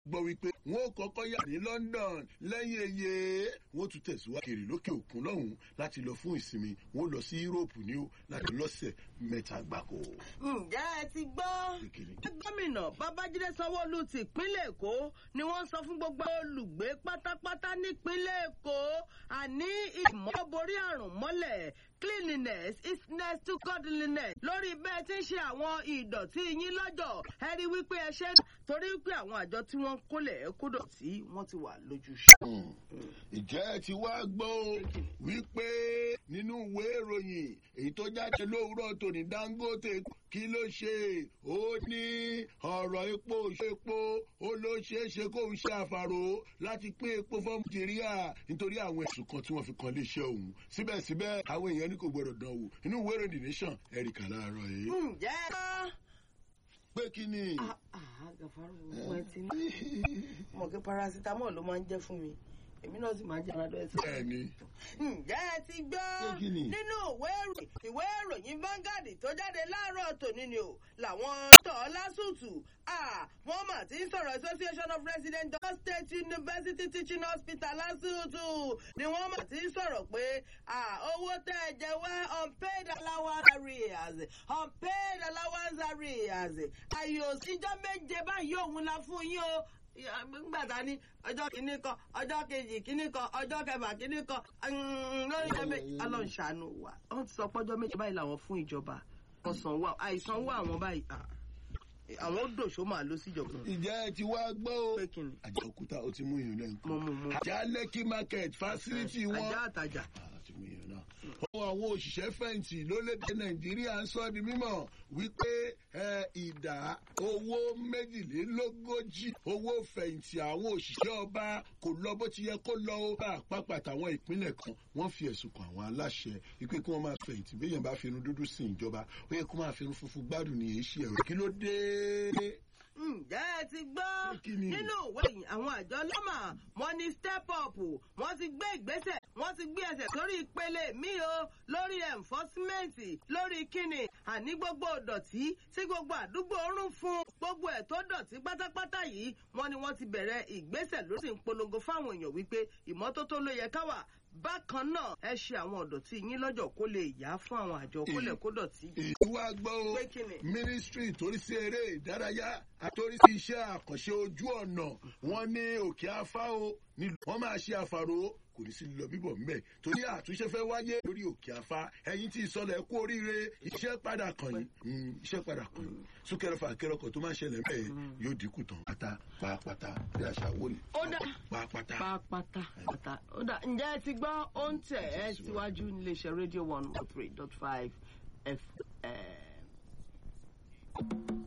gbọ́ wípé wọn ò kọ́kọ́ yà ní London lẹ́yìn eye wọn tún tẹ̀síwájú kiri lókè òkun lọ́hùn láti lọ fún ìsinmi wọn lọ sí Europe ní o láti lọ́sẹ̀ mẹ́ta gbáko. ǹjẹ́ ẹ ti gbọ́ gómìnà Babájídé Sanwó-Olú ti ìpínlẹ̀ Èkó ni wọ́n sọ fún gbogbo olùgbé pátápátá nípínlẹ̀ Èkó àní ìmọ̀ borí àrùn mọ́lẹ̀ cleanliness is next to godliness lórí bẹ́ẹ̀ tí ń ṣe àwọn ìdọ̀tí yín lọ́jọ́ ẹ rí wípé ẹ ṣe torí wípé àwọn àjọ tí wọ́n kólẹ̀ ẹ kó dọ̀tí wọ́n ti wà lójúṣe. ìjẹ́ ẹ ti wá gbọ́ wípé nínú ìwé ìròyìn èyí tó jáde lówùúrọ̀ tòní Dangote kí ló ṣe ó ní ọ̀rọ̀ epo epo ó ló ṣeé ṣe kó ń ṣe àfàrò láti pín epo fún Nàìjíríà nítorí àwọn ẹ̀sùn kan tí wọ́n fi kan léṣe òun síbẹ̀síbẹ̀ àwọn èèyàn ní kò gbọdọ̀ dán wò inú ìwé ìròyìn The Nation ẹ̀ríkà láàárọ̀ yìí. ǹjẹ́ ẹ bá pé kí ni. gàfárò wọn ti ní. mọ̀ kí paracetamol ló máa ń jẹ́ fún mi èmi náà sì máa ń jẹ́ aládọ́ ẹ̀sìn. bẹ́ẹ̀ni. ǹjẹ́ ẹ ti gbọ́ nínú ìwé ìròyìn Vanguard tó jáde láàárọ̀ tòní ni o làwọn tọ̀ lásùtù wọ́n mà ti ń sọ̀rọ̀ Association of Residents of State University Teaching Hospital lásùtù ni wọ́n mà ti ń sọ̀rọ̀ pé owó tẹ́ ẹ jẹ wá unpaid allowance arrears unpaid allowance arrears àyè òsínjọ́ méje báyìí òun la fún yín o gbàtà ní ọjọ́ kìíní kan ọjọ́ kejì kìíní kan ọjọ́ kẹfà kìíní kan lórí ẹ̀mí ọlọ́ọ̀ṣàánú wa wọ́n ti sọ pọ́jọ́ méjì báyìí làwọn fún ìjọba wọ́n san wá àìsàn wá àwọn báyìí àwọn ó dòṣó máa lọ síjọba. ìjẹ́ ẹ ti wá gbọ́ o. pé kí ni. àjà òkúta ó ti mú ìyún lẹ́nu. mo mú mo. àjà lẹ́kì market facility wọn. àjà àtàjà. àti mú ìyún náà. ohun àwọn òṣìṣẹ́ fẹ̀yìntì lórílẹ̀‐èdè nàìjíríà ń sọ di mímọ̀ wípé ìdá owó méjìlélógójì owó fẹ̀yìntì àwọn òṣìṣẹ́ ọba kò lọ bó ti yẹ kó lọ ó bá àpapọ̀ àtàwọn ìpínlẹ̀ kan wọ́n fi ẹ̀sùn kan àwọn aláṣẹ wípé kí wọ́n máa fẹ̀yìntì béèyàn bá fi irun dúdú sí ìjọba ó yẹ kó máa fi irun funfun gbádùn ní èsì ẹ̀rọ kí ló dé ǹjẹ́ ẹ ti gbọ́ nínú ìwé yìí àwọn àjọ lọ́mà wọ́n ní step up wọ́n ti gbé ìgbésẹ̀ wọ́n ti gbé ẹsẹ̀ sórí ìpele mi o lórí enforcement lórí kíni àní gbogbo ìdọ̀tí tí gbogbo àdúgbò rún fún gbogbo ẹ̀ tó dọ̀tí pátápátá yìí wọ́n ní wọ́n ti bẹ̀rẹ̀ ìgbésẹ̀ ló sì ń polongo fáwọn èèyàn wípé ìmọ́tótó ló yẹ ká wà bákan náà ẹ ṣe àwọn ọ̀dọ̀tí yín lọ́jọ́ kó lè yá fún àwọn àjọ kólẹ̀ kó dọ̀tí. ìwà gbọ́ o Pé kí ni? mínísítírì torí sí eré ìdárayá àtòrí sí iṣẹ́ àkànṣe ojú ọ̀nà wọn ní òkè afá o nílùú wọn máa ṣe àfàrò kò ní sí lọ bíbọ̀ mbẹ́ torí àtúnṣe fẹ́ wáyé lórí òkè afá ẹ̀yin tí ìsọlẹ̀ kú oríire iṣẹ́ padà kàn yín Mm, iṣẹ́ padà kàn yín súnkẹrẹfà kẹrọkọ tó máa ń ṣẹlẹ̀ mbẹ́ yóò dínkù tán pátá pàápàá bí àṣà wò ni Ó dà. pàápàá. pápátá pátá ó dà ǹjẹ́ ẹ ti gbọ́ ó ń tẹ̀ ẹ́ síwájú níléeṣẹ́ rédíò one one three dot five fm.